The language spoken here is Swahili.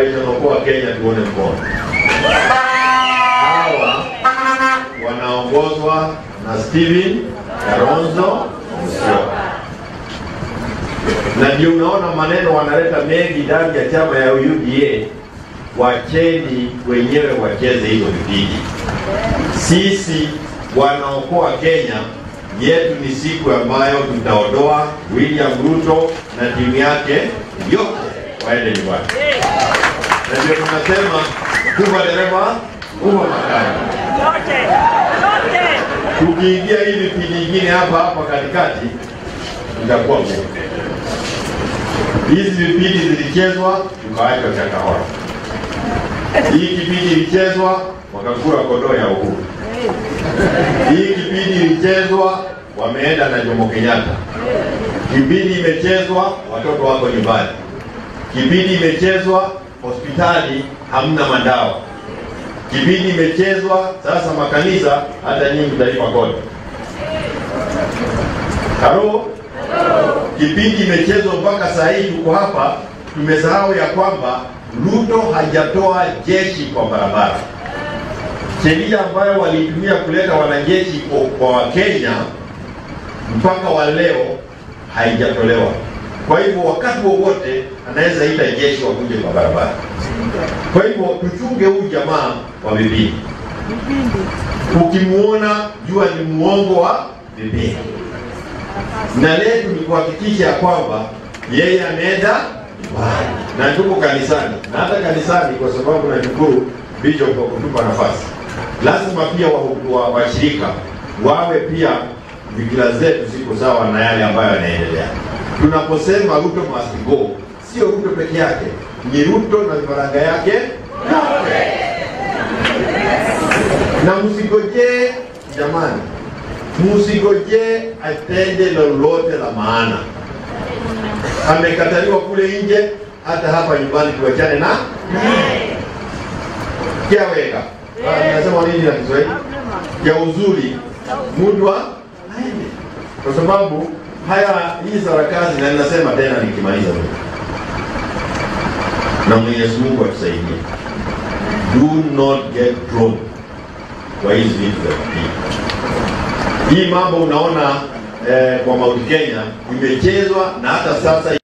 Operation Okoa Kenya, tuone mkono. Hawa wanaongozwa na Steven Kalonzo Musyoka, na ndio unaona maneno wanaleta mengi ndani ya chama ya UDA. Wacheni wenyewe wacheze hizo vipindi. Sisi wanaokoa Kenya yetu ni siku ambayo tutaondoa William Ruto na timu yake yote waende nyumbani, na ndio tunasema kuva dereva kuva makani. Tukiingia hii vipindi ingine hapa hapa katikati itakuwa ngumu. Hizi vipindi zilichezwa tukawachwa Chakahora, hii kipindi ilichezwa wakakura kondoo ya uhuru hii kipindi ilichezwa wameenda na Jomo Kenyatta. Kipindi imechezwa watoto wako nyumbani. Kipindi imechezwa hospitali hamna madawa. Kipindi imechezwa sasa makanisa, hata nyinyi mtalipa kodi. Halo, kipindi imechezwa mpaka saa hii tuko hapa, tumesahau ya kwamba Ruto hajatoa jeshi kwa barabara sheria ambayo walitumia kuleta wanajeshi kwa- kwa Wakenya mpaka wa leo haijatolewa. Kwa hivyo wakati wowote anaweza ita jeshi wakuje kwa barabara. Kwa hivyo tuchunge huyu jamaa wa vipindi, ukimuona jua ni muongo wa vipindi, na letu ni kuhakikisha ya kwamba yeye ameenda nyumbani na tuko kanisani, na hata kanisani, kwa sababu nashukuru Bishop kwa kutupa nafasi lazima pia washirika wa, wa washirika wawe pia fikira zetu ziko sawa na yale ambayo yanaendelea. Tunaposema Ruto must go, sio Ruto peke yake, ni Ruto na vifaranga yake yote. Na msigojee jamani, msigojee atende lolote la maana. Amekataliwa kule nje, hata hapa nyumbani tuachane na kiaweka Ah, nasema nini na Kiswahili ya uzuri mudwa aende, kwa sababu haya hii sarakasi, na ninasema tena nikimaliza mimi, na Mwenyezi Mungu atusaidie, do not get drawn kwa hizi vitu vya kupinga. Hii mambo unaona eh, kwa Mount Kenya imechezwa na hata sasa